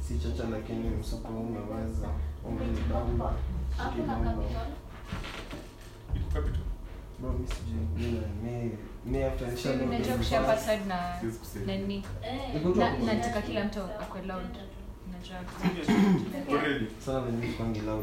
si chacha lakini msuko umeweza umenibamba ukibamba Iko capital. bro mi sijui mi na- mi mi after nisha load unajua hizi kushare bars, password na Siwezi kusema. nani Iko tu Na- hapo. nataka kila mtu akwe loud unajua Already. sana venye mi kwangi loud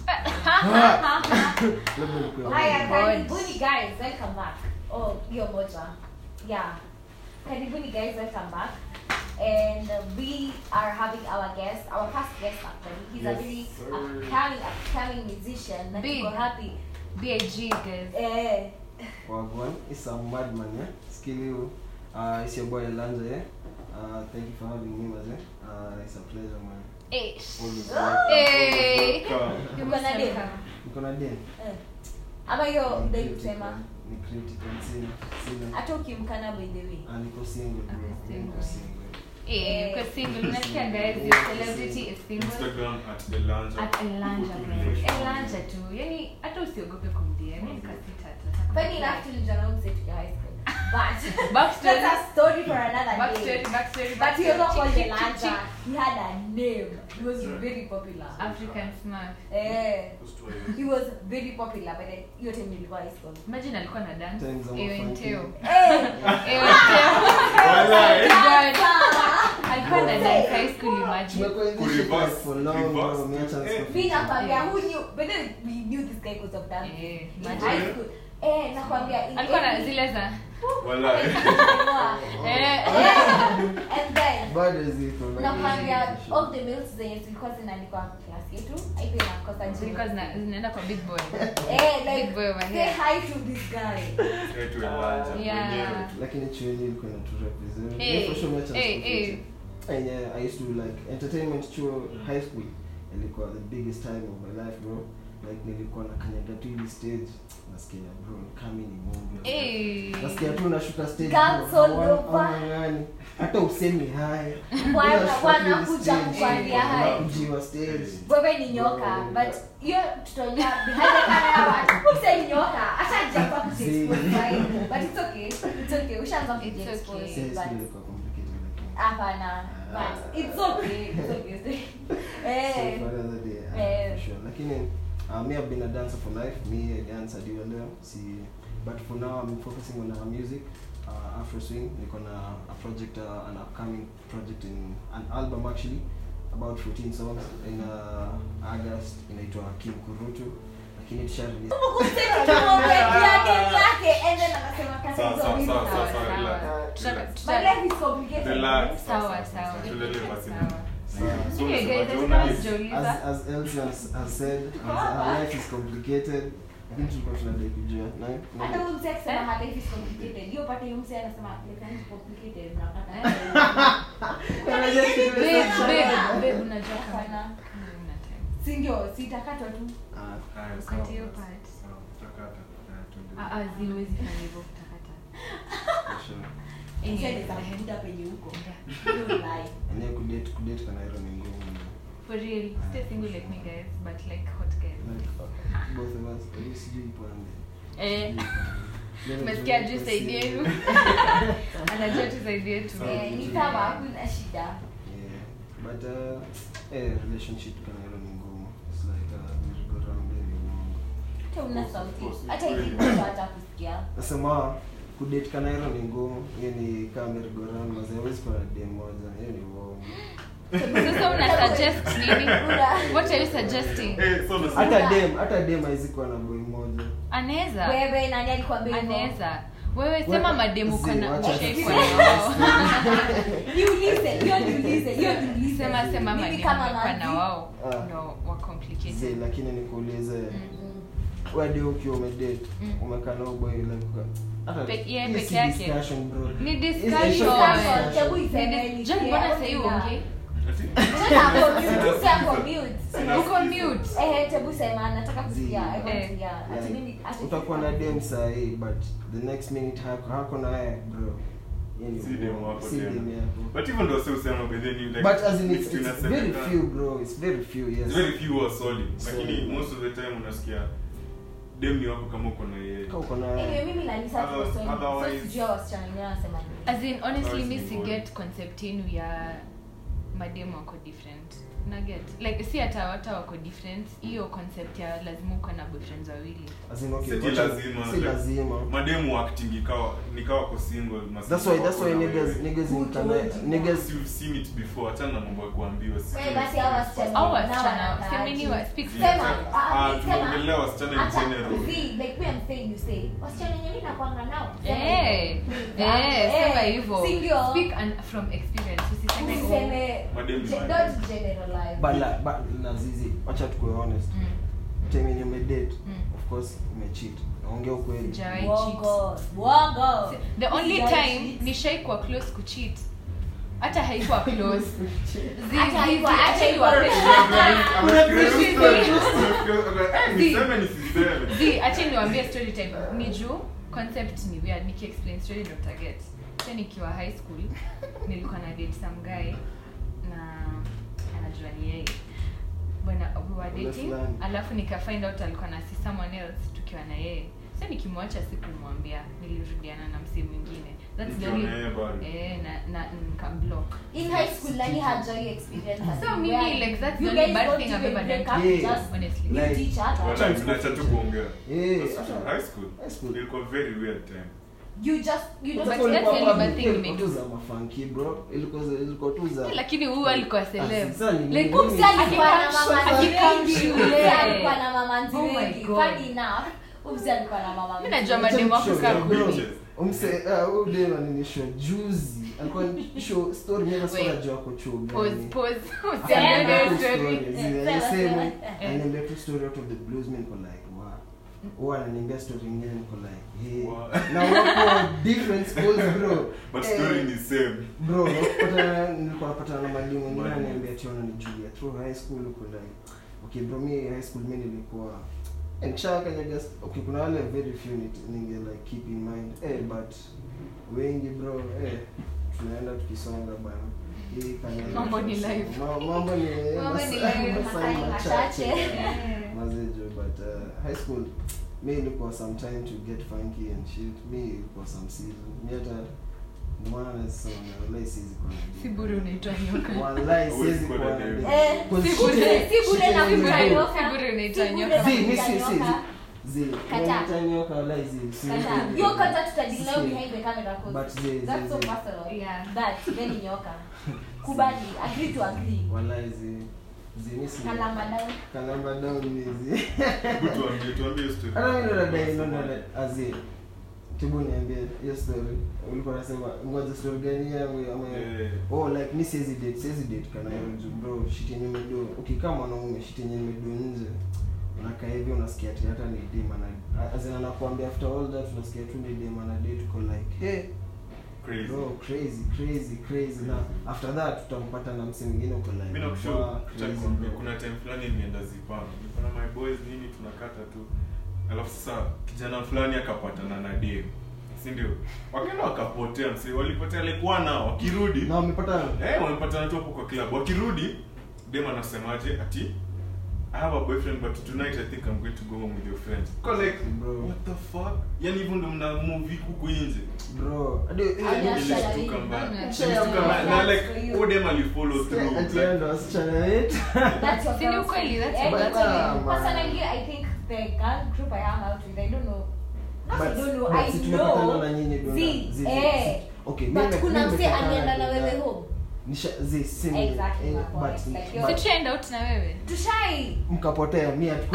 labda nikuwe Haya, God. karibuni guys, welcome back. Oh, hiyo moja. Yeah. Karibuni guys, welcome back. And uh, we are having our guest, our first guest actually. He's a Yes, very sir. upcoming, upcoming musician. Na Big. tuko happy. big guys Eh, Wagwan, it's a madman, yeah. Skill you. Uh, it's your boy Elanja, yeah. Uh, thank you for having me, Maze. Uh, it's a pleasure, man. Ish. Always Hey. welcome. You Uko na must dem? welcome. Niko na den. eh. Ama hiyo Ni ndio critical, kusema. Ni critical, sina. Sina. Hata ukimkana by the way. Ah, niko single, bro. Ako Niko single. single. Eh, kwa single unasikia guys your celebrity is single Instagram at Elanja. at Elanja Put guys relation. Elanja tu yani hata usiogope kumdia mimi nikasita tu Funny enough tulijana huyu mzee tukiwa high school. But Backstory. that's a story for another backstory day. backstory But backstory. he was not called Chick, chick, chick, Elanja. chick. He had a name. He was very popular. African smart Eh. He was very popular by the hiyo time nilikuwa high school. imagine alikuwa na dance Times are ewe funky. nteo Eh. ewe nteo Walai. God. alikuwa na dance high school imagine Tumekuwa in this Ku shit reverse, for long, bro. reverse. Umeacha Eh. nisipo- Mi nakwambia who knew but then we knew this guy because of dance. Eh, In imagine. high school. Eh, nakwambia in alikuwa na every- zile za Walai. eh Yeah. And then Bado ziko, bado nakwambia ziko. all the mails zenye zilikuwa zinaandikwa class yetu aipo inakosa zilikuwa zina- zinaenda kwa big boy Eh, like Big boy over say here. hi to this guy. Say to Elanja Yeah. mwenyewe. lakini chuoni ilikuwa inaturep vizuri Hey, Mi for sure umeacha hey, nisipo hey. ficha. And, yeah, I used to like entertainment chuo high school ilikuwa the biggest time of my life bro like nilikuwa na kanyaga tu hili stage nasikia bro kami ni mungu Eh. nasikia tu nashuka stage Guns bro, all hawa- over. hawang'ang'ani. hata usemi haya Wana- Unashuka wanakuja tu hili stage, kukuambia hi. unakujiwa stage wewe ni nyoka but hiyo tutaongea behind the camera but say ni nyoka hata japa kujiexpose right? but it's okay it's okay ushaanza It's kujiexpose okay. Si high school but ilikuwa complicated lakini hapana but it's okay it's okay eh So for another day, uh, Eh. for sure. Lakini uh, me I've been a dancer for life. Me I dance hadi wa leo. Si but for now I'm focusing on uh, music. Uh, Afro swing. Niko na a project uh, an upcoming project in an album actually about 14 songs in uh, August inaitwa Kim Kurutu. Lakini tusha release Sawa, sawa, sawa, sawa, Sawa, sawa, sawa. relax. Tuta- Relax. tuta- My life is complicated. Relax. sawa sawa Tulele basi. Sawa. So Okay, unasema guys, Jonah let's is- Joliza. as as Elsie has, has said, as our life is complicated. Lakini tulikuwa tunadai kujua. Na hata na- huyu mzee akisema her life is complicated hiyo pate huyu mzee anasema life is complicated unapata Babe, babe, babe, unajua kama- Hapana. kama una time. si ndio sitakatwa tu Ah, Haya, Ukate sawa, hiyo basi. part. Sawa, tutakata. Haya, tuende. Ah, ah, ziwezi fanya hivyo kutakata. for sure. Anyway, Mzee penye huko yeah. Hiyo lie. Enyewe kudate kudate kanairo ni ngumu. For real, stay single like me guys, but like hot guys. Like, both of us, at least sijui pande. Eh, Leo umesikia tuko juu saidi single. yenu. Anajua tu saidi yetu. Sawa. Eh, ni sawa hakuna shida Yeah. But uh, eh, relationship kanairo ni ngumu. It's like uh, merry-go-round ni ngumu. hata una Of sauti course, hata it's hivi very- mtu hata kusikia Nasema kudate kanairo ni ngumu. Hiyo ni kama merry-go-round, mazee hawezi kuwa na dem moja. Hiyo ni uongo. Sasa una suggest nini? What are you suggesting? Eh, so unasema- Hata dem, hata dem haizi kuwa na boy moja. Anaweza. wewe nani alikwambia hivyo? Anaweza. Wewe sema Wewe- mademu Zee, kana wacha ushaikuwa tuseme. na wao. Niulize, hiyo niulize, hiyo niulize. Sema sema Mimi mademu kama kwa na manzi- wao Ah. ndo wa Zee, complicated. lakini nikuulize Mm. wadi ukiwa umedate Mm. umekaa na huyo boy like hata Pe- yeye hii peke si yake. discussion, bro. Ni Hii- hii- discussion. Discussion, hebu iseme Ni dis- ni John, clear, mbona hebu sahii clear. uongei? Ati- Sasa ako mute, sasa ako mute. Uko mute. Eh, hebu sema nataka kusikia. I want Eh. to hear. Ati Like, mimi- ati- utakuwa na dem sahii but the next minute hako hako na yeye bro Yeye ni Si dem uongo. wako Si tena. dem yako. But hivyo ndo si usema by then you like but as in it's, mixed it's inasemekana. very few bro it's very few yes It's very few who are solid lakini Solid. most of the time unasikia dem ni wako kama uko na yeye Kama uko na Anyway, yeye mimi na Lisa tuko Other- so- so otherwise- sijui hao wasichana wengine wanasema nini. As in, honestly, Otherwise mi ni si boring. get concept yenu ya mademu wako different naget like si hata hata wako different hiyo concept ya lazima uko na boyfriends wawili As in, okay, Si wacha- lazima, si like- lazima mademu acting ikawa nikawa ko single must that's why that's why wako na niggas wewe. niggas Who in Kana- told you niggas you've seen it before achana na mambo ya kuambiwa si- Wewe basi hawa wasichana au nao wasichana wanataka semeni wa aje. speak Sema. Sema, ah, Ah, sema. tunaongelea wasichana in Hata- general. see, like me I'm saying you say, wasichana wenye mimi nakuanga nao. Sema Eh, hivyo. eh, sema Eh, hivyo si ndio? speak and from experience usiseme oh, Usiseme- Madem ni ge- madem. don't generalize. but la, but na zizi wacha tukue honest mm, time yenye umedate mm. of course umecheat naongea ukweli Sijawahi cheat. Uongo, uongo. the only Sijawahi time cheat. nishaikuwa close kucheat hata haikuwa close Zi- Hata zi- haikuwa- zi- hata acha haikuwa- niseme nisiseme Zi, acha niwaambie story time ni juu concept ni weird nikiexplain story ndo mtaget sa nikiwa high school nilikuwa na date some guy na anajua ni yeye bwana we were Ule dating fulani. alafu nika find out alikuwa na si someone else tukiwa na yeye sa nikimwacha sikumwambia nilirudiana na msee mwingine that's the Nikiwa only na yeye bado. eh na na nikamblock In high school, nani hajai experience that? So mimi, Where like, that's the you only guys bad don't thing I've even ever break done. up, Yeah. just honestly you Like- teach other. Wacha mnaacha tu kuongea Yeah. That's true. high school High school. ilikuwa very weird time You just you But don't Sasa that's ulikuwa the only public, bad thing ilikuwa nimedo. tu za mafunky bro ilikuwa za- ilikuwa tu za lakini huyu alikuwa celeb Ah, sasa ni- like ni- Kumsi alikuwa na mama Akikam wengi. shule. Kumsi alikuwa na mama Oh my wengi. God. Funny enough, Kumsi alikuwa na mama Mimi wengi. najua mademu wako Show, kaa bro. kumi. Umse- ah, huyu dem alinishow juzi alikuwa ni- show story mimi hata sikuwa Wait. najua ako chuo gani. pause pause Sema. usiangalie Aliniambia tu story story, Eh, zi- sema, alisema, sema. Eh. aliniambia tu story out of the blues mimi niko like wow huwa ananiambia story ingine niko like hey Wow. na wako different schools bro but Eh, story ni same bro nakupata nilikuwa napatana na mwalimu mwingine Mwalimu. ananiambia tiona ni Julia through high school uko like okay bro mi high school mi nilikuwa eh, nikishakanyaga okay kuna wale very few nit- ninge like keep in mind eh but wengi bro eh tunaenda tukisonga bana hii kanyaga Mambo ni tunasonga. life. Ma- mambo ni Mambo ni masaa- life. masaa Masaa machache machache. mazejo but uh, high school mi ilikuwa some time to get funky and shit mi ilikuwa some season mi hata ndio maana nasema wallahi siwezi kuwa na si date. bure unaitwa nyoka Wallahi Huwezi siwezi kuwa kuwa na na date. date. Eh, Cause si shit bure- is- si bure shit na is kuita real. nyoka. Si bure unaitwa Si bure nyoka. na Zi, mi kuita si- si- nyoka. Zi, Kataa. unaita nyoka, wallahi zi, si- Kataa. si- Hiyo kwanza tutadili nayo si- behind the camera 'cause But zi- zi- that's so zi. personal. Yeah. That, then ni nyoka. Kubali, agree to agree. Wallahi zi- zi, mi si- Kalamba down. Kalamba down ni zi. hebu tuambie tuambie hiyo story Hata mimi ndo nadai, ndo nadai, azi. Tibu niambie hiyo story. Ulikuwa unasema ngoja story gani yangu ama Eh. oh like mi siwezi date siwezi date kana hiyo juu bro shit yenye umedo ukikaa mwanaume shit yenye umedo nje unakaa hivi unasikia ati hata ni dem ana azina nakuambia after all that unasikia tu ni dem ana date uko like hey crazy bro crazy crazy crazy na after that utampata na msi mwingine uko like mi nakushow wow, crazy, nitakwambia, bro. kuna time fulani nimeenda zipanga niko na my boys nini tunakata tu alafu sasa kijana fulani akapatana na dem si ndio wakaenda wakapotea msi walipotea like one hour wakirudi na wamepata eh wamepatana tu hapo kwa club wakirudi dem anasemaje ati I have a boyfriend but tonight I think I'm going to go home with your friends. Ko like Bro. what the fuck? Yani hivyo ndo mna movie huku nje. bro hadi Hadi eh, Ashara Nilishtuka hii. mbaya. Ashara Nilishtuka hii. mbaya. Na That's like for you. huyo dem alifollow through. ati Like, ndo wasichana wetu That's your Si ni girl's ukweli, friend. that's Eh, your that's girl's what- friend. Personally, I think the girl group I hang out with, I don't know. Not I But- don't know, but I si tumepatana know. na nyinyi ndo na- Zi, zi- zi- eh. zi- okay But mimi- kuna mimi mse nimepatana alienda na na- wewe home. nisha zi si ni- Exactly eh, my but- point. Like, but- you're- si tuend out na wewe Tushai. mkapotea mi hatuku-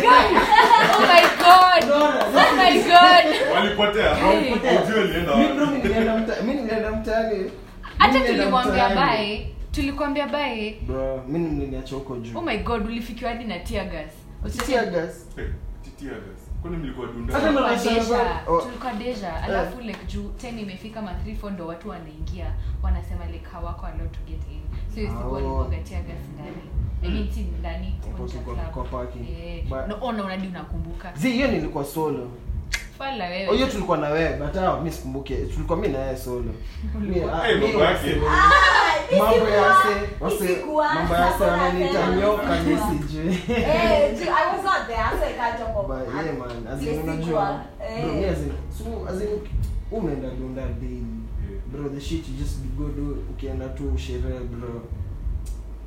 oh my god oh my god walipotea. Hey. Hujui alienda Mi bro, wapi. mi nilienda mta- mi nilienda mtaani hata Mi nilienda tulimwambia mtaani. bae tulikwambia bae bro mi niliniacha huko juu oh my god ulifikiwa hadi na tear gas Tear gas. Eh, titia gas. Kwani mlikuwa dunda? Hata tulikuwa Nasema deja bado- oh. tulikuwa deja alafu like juu 10 imefika ma 3 4 ndo watu wanaingia wanasema like hawako allowed to get in so hiyo siku Oh. walikuwaga tear gas ndani i mean si ndani Kwa- nje ya kwa- club. kwa parking. Eh, But- no, ona unadi unakumbuka zi hiyo nilikuwa solo fala Oh, hiyo wewe tulikuwa na wewe but ah, mi sikumbuke tulikuwa mi na yeye solo Mi- ah, Eh, mi mambo yake. wase- Ah, mambo ya nisikuwa- wase wase nisikuwa- mambo ya wase wananiita nisikuwa- nyoka mi nisikuwa. sijui Eh, ju- I was not there, so I can't talk about But that. yeah, man, as in Nisikuwa. unajua Eh. bro, mi as in- so, as in, umeenda dunda daily Yeah. bro the shit you just go do ukienda tu sherehe bro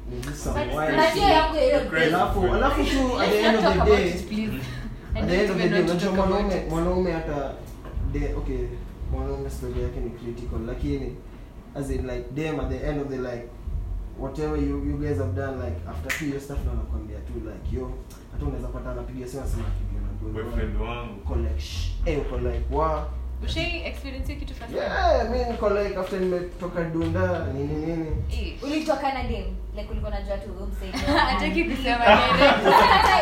ni just some But wild unajua shit. yangu ya hiyo Crazy. alafu alafu tu at the end Let's of not the talk about day it, please. I at the don't end of the even day want to unajua talk about mwanaume it. mwanaume hata de okay mwanaume story yake ni critical lakini as in like them at the end of the like whatever you, you guys have done like after two years stuff na nakwambia tu like yo hata unaweza pata anapiga simu anasema akipiga na boy boyfriend wangu uko like shh eh uko like wow Ushai experience hiyo kitu first time? yeah mi niko like after nimetoka dunda nini nini Eh. ulitoka na dem like ulikuwa unajua tu huyu msee Hataki kusema direct.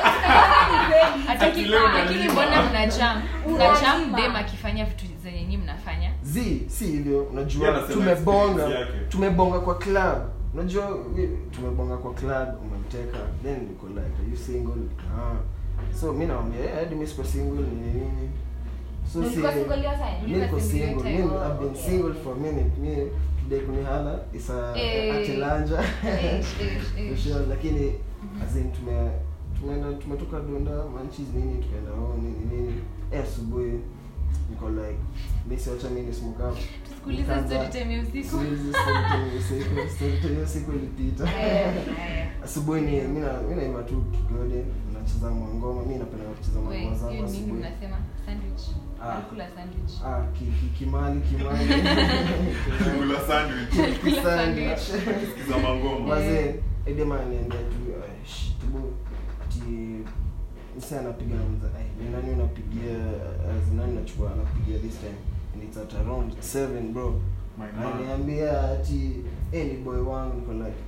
Hataki Leo lakini unalima. mbona mna jam? Mna jam Unalima. dem akifanya vitu zenye nyinyi mnafanya. z si hivyo Yeye unajua anasema tumebonga experience yake. tumebonga kwa club unajua we- tumebonga kwa club umemteka then niko like are you single ah so mi nawambia yeah, hadi mi siko single nini nini so si Ulikuwa single hiyo time? mi niko Ulikuwa single single hiyo mi time? I've been Okay. single for a minute mi today kunihala isa Eh. atelanja Eh, eh, eh. sure lakini as in tume tumeenda tumetoka dunda manchis nini tukaenda oh nini nini eh asubuhi niko like mi siacha mi ni smoke up Tusikilize Nikaanza- story time ya usiku. Siwezi story time ya usiku, story time ya usiku ilipita Eh, eh. asubuhi ni mi na- mi naimba tu kigode nacheza ngoma mi napenda kucheza Wait, ngoma zangu hiyo nini asubuhi mnasema? Sandwich. Ah. Nakula sandwich. ah ki- ki- kimali kimali kula sandwich Kimali. Sandwich. sikiza mangoma Wazee, edema niambia tu eh, shh, tubu ati mse anapiga na mza ai ni nani unapigia eh, zinani unachukua anapigia this time and it's at around 7 bro My man. ananiambia ati eh ni boy wangu niko like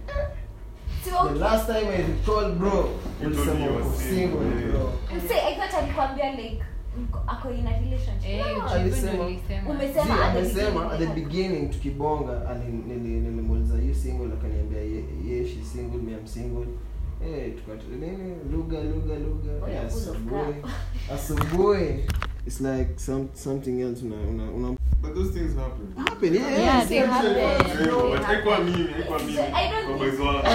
Si the okay. last time I recall bro You told me ulisema you were uko single, single yeah. bro Msee, I thought alikwambia like mko- ako in a relationship Eh, Ah, ujibu ndo alisema- nilisema. Umesema See, at the amesema at the beginning. beginning tukibonga ali- nili- nilimuuliza you single akaniambia ye, ye she single me I'm single eh tukati nini lugha lugha lugha Oh, eh, you're full of asubuhi crap. asubuhi it's like some something else una una, una but those things happen happen yeah, Yeah, yeah, they same happen. shit. Zero, They but haikuwa mimi haikuwa mimi I don't kwa think- boys wangu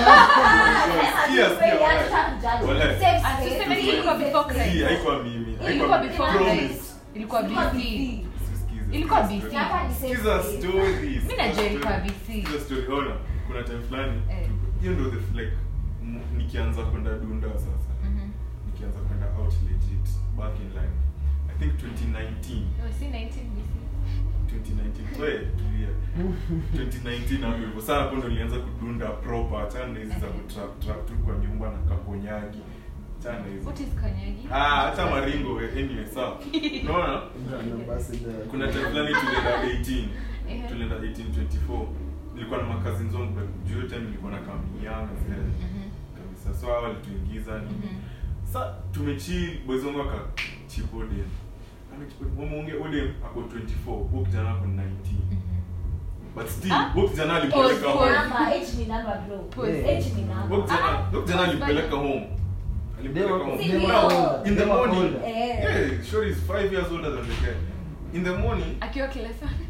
Ah, Sikia, sasa sikia, you wala. have to judge. Wala. Safe Ah, space. tuseme ilikuwa before Safe Si, Christ. space. haikuwa mimi Ilikuwa haikuwa before promise Christ. Ilikuwa Ilikuwa BC. BC. Sikiza, Ilikuwa sikiza BC. Hapa ni safe Sikiza space. stories. Mimi najua Sikiza ilikuwa story. BC. Sikiza story. Ona, kuna time fulani Eh. hiyo ndo the like m- nikianza kwenda dunda sasa Mhm. nikianza kwenda out legit back in like i think 2019 No, si 19 BC. 2019 we tulia 2019 hapo hivyo sasa hapo ndo nilianza kudunda proper achana na hizi za kutrap trap tu kwa nyumba na kaponyagi achana na hizo What is kanyagi? ah hata maringo we anyway sawa unaona Brand ambassador. kuna time fulani tulienda 18 Ehe. tulienda 1824 nilikuwa na makazi nzongu but juu hiyo time nilikuwa na kamiana zile Mhm. kabisa so hao walituingiza nini Mhm. sa tumechill boys wangu akachipo dem mwamunge odem ako 24 huyu kijana ako 19 Mhm. but still Ah? huyu kijana Pause, alipeleka pause. home Number, H ni number, bro. Pause. H ni number. huyu kijana Ah, huyu kijana pause, alipeleka bali. home alipeleka They were- home they were Now, older. in the They were morning older. Eh. yeah sure is 5 years older than the guy in the morning Akiwa class one.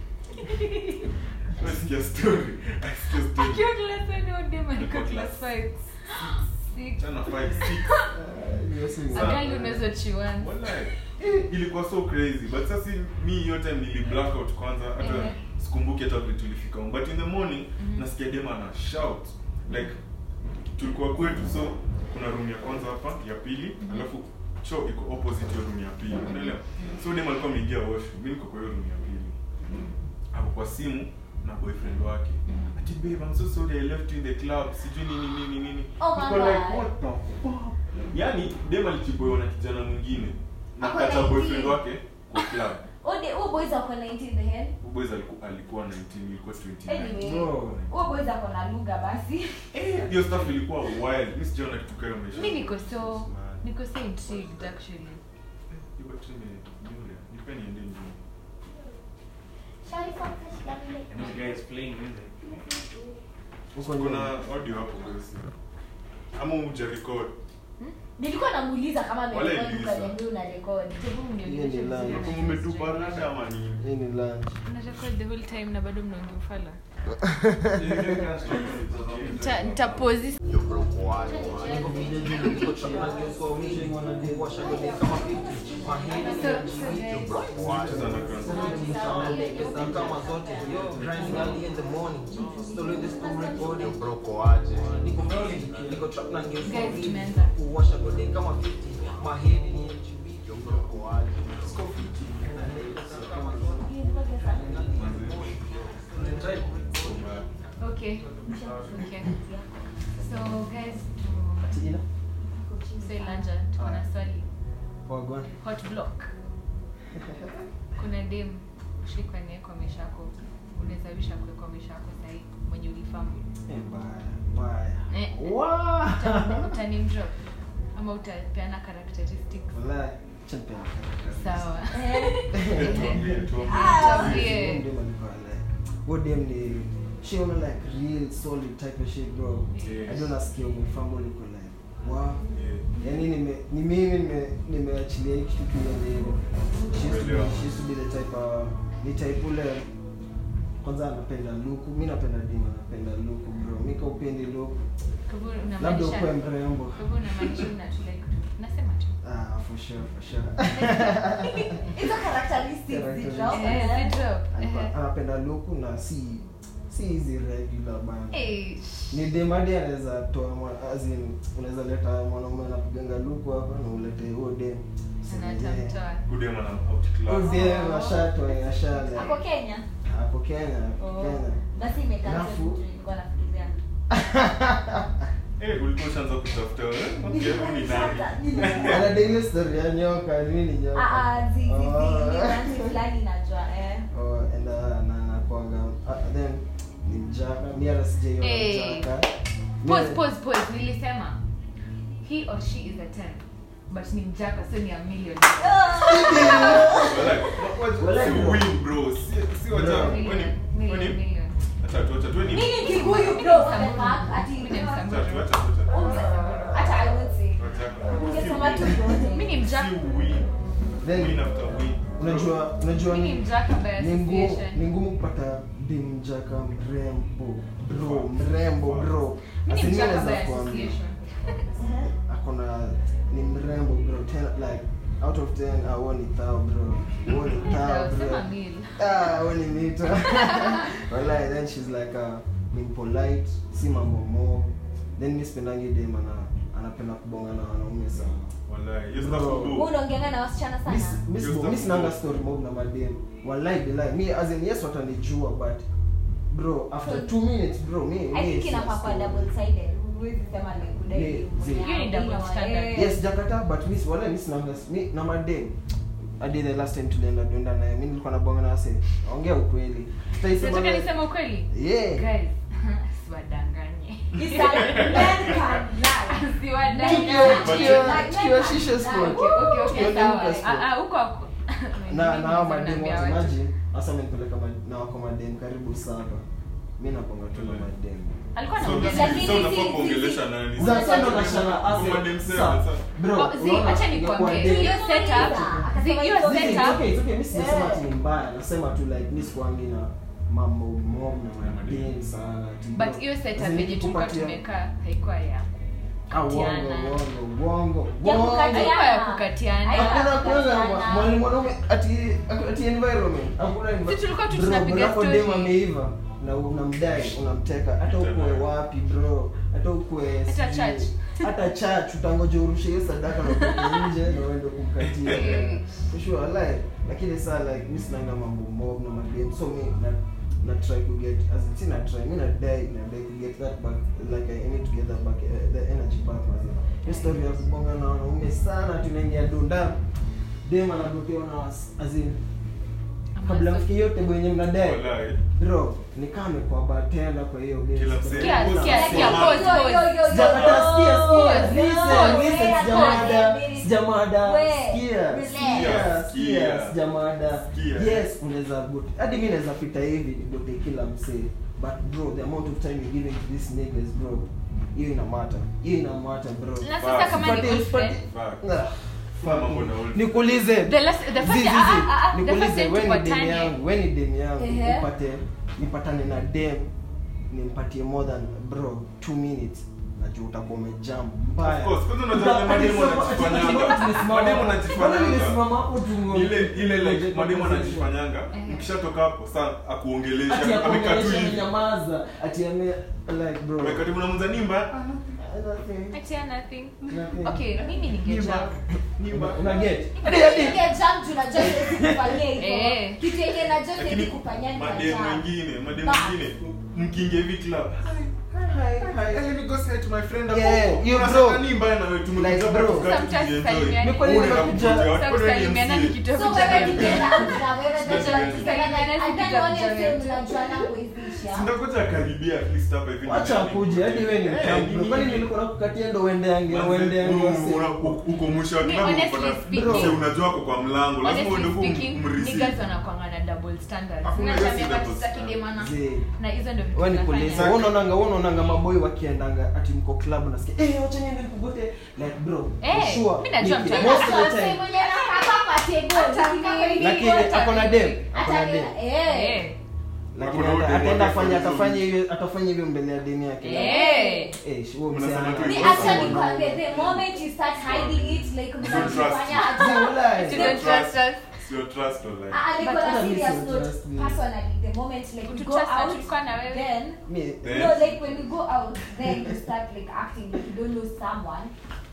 Sikia story. Sikia story. Akiwa class one, huyo dem alikuwa Alikuwa class class five. Six. Chana five, six. Ah, you're saying- Sa- Agali unaweza chiwan. Wallahi. Eh, ilikuwa so crazy but sasa mi hiyo time nili blackout kwanza hata Ehe. sikumbuki hata vile tulifika home but in the morning Mhm. nasikia dem ana shout like tulikuwa kwetu so kuna room ya kwanza hapa ya pili Mhm. alafu choo iko opposite ya room ya pili unaelewa so dem alikuwa ameingia washroom mimi niko kwa hiyo room ya pili ako kwa simu na boyfriend wake Mhm. ati babe I'm so sorry I left you in the club sijui nini nini nini Oh my Niko like God. what the fuck yani dem alichiboiwa na kijana mwingine na Ako kata 19. boyfriend wake kwa club Ode- huo boys ako 19 the hell. Huyu boys alikuwa alikuwa 19 ilikuwa 29 Anyway, Bro. huo boys ako na lugha basi. Eh, hiyo stuff ilikuwa wild mimi sijaona kitu kama maisha Mi niko so Man. niko so intrigued actually. Hiyo battery ni nyure nipe niende nyuma Sharifa, kashika vile. And this guy is playing music. Huko kuna nyuma. audio hapo basi ama uja record nilikuwa namuuliza kama Wale amerekodi Lisa. ukaniambia una rekodi Hebu mnionyeshe Hiyo ni vizuri line. na kama hiyo umetupa story. rada ama nini Hii ni lunch. Una record the whole time na bado mnaongea ufala. You can stop it. Nita- nitapause Cheza na kwanza. Grinding early in the morning, still in the school recording. brokoaje Niko very niko trap na ngeuza Guys, vitu. tumeanza. kuwasha gode kama 50 mahedi ni yo mdogo waje siko 50 kama Okay. Okay. So guys, ati ina to say Lanja, tuko na swali. wagwan Hot block. Kuna dem ushikwa naye kwa maisha yako. Unaweza wisha kuwe kwa maisha yako sahi mwenye ulifahamu. eh baya baya Eh. wa Uta- Utanim drop ama utapeana characteristics. wallahi champion Sawa. Tuambie, tuambie. Tuambie. Wodem ni she ona like real solid type of shit bro. Yes. I don't nasikia umefahamu liko like wow. Yeah. Yaani nime ni mimi nime nimeachilia hii kitu kiende hivyo. She used to be, Umeelewa. she used to be the type uh, ni type ule kwanza anapenda luku, mi napenda dima, napenda luku bro. Mi ka upendi luku, Kwa hivyo labda unamaanisha ukuwe mrembo. kwa hivyo unamaanisha una tu like nasema tu. Ah, for sure, for sure. hizo characteristics Characteristics. zidrop, Eh, eh. si drop. Alikuwa- Eh. Anapenda luku na si si hizi regular bana. Eh. ni demadi anaweza toa mwa- as in, unaweza leta mwanaume anapiganga luku hapa na ulete huo dem Anatamtoa. Udem ana outclass. udem ashatoa ashale ako kenya hapo kenya hapo Oh. kenya basi imekaa Alafu- nilikuwa nafikiria Eh, ulikuwa ushaanza kutafuta wewe. Okay, huyu ni nani? ana daily story ya nyoka nini nyoka Ah, ah, zi- zi- zi, Oh. ni ranti fulani najua eh. Oh, and uh, na nakwanga uh, then ni mjaka mi hata sijaiona Eh. mjaka Pause, Mi- pause, pause. Nilisema he or she is a 10 but ni mjaka so ni a million. Walai, wa- wa- Walai, si bro. win, bro. Si- si wacha- Bro. kwani- Million, million, kwani- million. Acha tu, acha tu, ni- Mimi ni Kikuyu, Mimi ni bro, what the Msamburu. fuck? Ati- Mimi ni acha tu, Msamburu. acha tu, acha tu. Hata I won't say. Wacha- Ungesema tu si win. yote. Mimi ni mjaka. Si win. Then- Win after win. unajua unajua Mimi ni mjaka by ni ngumu association. ni ngumu kupata bimjaka mrembo bro mrembo bro Mimi ni Asi mi mjaka naweza by kuambia association. akona ni mrembo bro ten, like out of 10 ah, huo ni thao bro huo ni thao Sawa, bro sema mil. ah huo ni mito wallahi then she's like uh, ni polite si mambo mo then mi sipendangi dem ana anapenda kubonga na wanaume sana Walai, hiyo Bro. stuff Wewe udo. unaongeanga na wasichana sana Miss- miss- Just miss a- nanga story mob na madem wallahi billahi mi as in yes watanijua but bro after two minutes bro mi i mi think sina inafaa kuwa story. double sided huwezi sema like kudai Yeah, mwenye zi- Hiyo ni double haina- standard. eh. yes jakata but miss wala miss nanga mi na madem hadi the last time tulienda tuenda naye mi nilikuwa nabonga na wase ongea ukweli Tutaisema Nataka na- niseme ukweli. yeah Guys, siwadanganye. It's like men can lie. Siwadanganye. Tukio- tukio- Like, tukio like, shisha like, spot. Okay, okay, okay, Tukienda sawa. Lucas Sport. Ah, ah, huko hapo. na Mimi na hao naweza madem naambia wote watu. maji hasa amenipeleka ma- na wako madem karibu saba mi naponga tu na madem Alikuwa So, anaongea so- nani? Lakini so unafaa si- si- kuongelesha nani? za sana na shana Kwa ase madem seven, sa sasa. bro Oh, zi, unaona, acha ingekuwa nikwambie. dem- Hiyo setup, zi, hiyo It's Listen, it's setup okay, it's okay. Mi sijasema Eh. ati ni mbaya nasema tu like mi sikuangi na mambo mob na madem sana ati but bro. hiyo setup As in, yenye tulikuwa kupatia- tumekaa haikuwa ya Ah, uongo, kukatiana. uongo, uongo, Ya uongo. kukatiana. haikuwa ya kukatiana Haikuwa- Hakuna kwanza Kukatiana. mwalimu mwanaume ati ati environment. Hakuna envi- Si tulikuwa tu Bro, tunapiga unapo story. dem ameiva na unamdai unamteka hata ukue wapi bro hata ukue Hata sijui- church. hata church utangoja urushe hiyo sadaka na utoke nje na uende kumkatia Eh. For sure like lakini saa like mi sinanga mambo mob na madem so mi na na try to get as in, si na try mi na dai na dai to get that back like I need to get that back uh, the energy back mazee hiyo story ya kubonga na wanaume sana tunaingia dunda dem anagotewa na was- as in kabla mfikie yote wenye mnadai Walai. bro ni kama amekuwa bartender kwa hiyo game. Kila msee. Sikia, Kuna sikia, msee sikia, mama. pause, pause. Sijakataa, sikia, sikia, listen, Wait, listen, wait, sijamada, wait. sijamada, Wait, sikia, relax. sikia, sikia, Sikia. sijamada. Sikia. Yes, unaweza gote hadi mi naweza pita hivi nigote kila msee but bro the amount of time you giving to these niggas bro hiyo ina matter hiyo ina matter bro na sasa kama ni Usipate- old friend Fuck. Ah, Kuna mambo na old- nikuulize the last the first Zizi, ah, ah, ah, zizi. the first nikuulize time we ni dem tupatane yangu we ni dem yangu Ehe. upate nipatane na dem nimpatie more than bro two minutes najua utakuwa umejam mbaya Of course, kwanza unajua wale mademu wanajifanyanga. Mademu wanajifanyanga. ile ile like mademu anajifanyanga Eh. ukishatoka hapo saa akuongelesha ati amekaa tu akuongelesha hivi amenyamaza ati ame like bro amekaa tu unamza nimba nothing. Atia nothing. Nothing. Okay, mimi ningejump. Una- una get? Ningejump juu najua siwezi kufanyia hivyo. Eh. Kitu yenye najua siwezi lakini kufanyia madem nitajump. wengine madem Ba- wengine mkiingia hivi club Hi, hi. Let me go say to my friend hapo. Yeah, you Unasema bro. nini mbaya na wewe tumekuja Like, hapa bro. tukae Sometimes tujienjoy. salimiani. Ni kweli Wewe nimekuja- unakuja, watu Sasa wanaenda kusalimiana MC. ni kitu ya So wewe kujadili. nikienda out na wewe najua tukisalimiana, Tusalimiane and then siku ya one year kujadili. same mnajuana kuivisha. Sindakuja karibia at least hapa hivi. wacha akuje hadi wewe ni Eh, mtambo nini- kwani nilikuwa nakukatia ndo uende yange Manze, uende yange u- wase. una- u- uko mwisho wa Me, klabu honestly unapata- speaking- Mse, unajua ako kwa mlango lazima uende Honestly huko speaking, umreceive. niggas wanakuanga na double standards. Hakuna Unajua hiyo si miaka double tisa standard. kidemana. Zee. Na hizo ndio vitu Wewe ni tunafanya. polisi. Wewe unaonanga wewe unaonanga maboi wakiendanga ati mko club nasikia eh wacha niende nikugote like bro Eh, for sure mimi najua Niki- mtu most of Sasa the time mwenye anakaa kwa table, Hata tukifika mimi. hivi lakini wote, ako na dem ako na hata dem ni- eh. Eh. lakini Hakuna ata- dem ataenda wake afanye for atafanya hivyo atafanya hivyo mbele ya deni yake Eh. eh huo Mnasema msana tu Ni hivyo. acha nikwambie, the moment you start hiding it, like mnajifanya Zee, hata- walai. You don't trust us. Sio trust or like. Ah, ah, like But on a hata mi serious si note, trust me. personally, the moment like we go Kututrust na out, tulikuwa na wewe. then Mi- Then- no, like when you go out, then you start like acting like you don't know someone.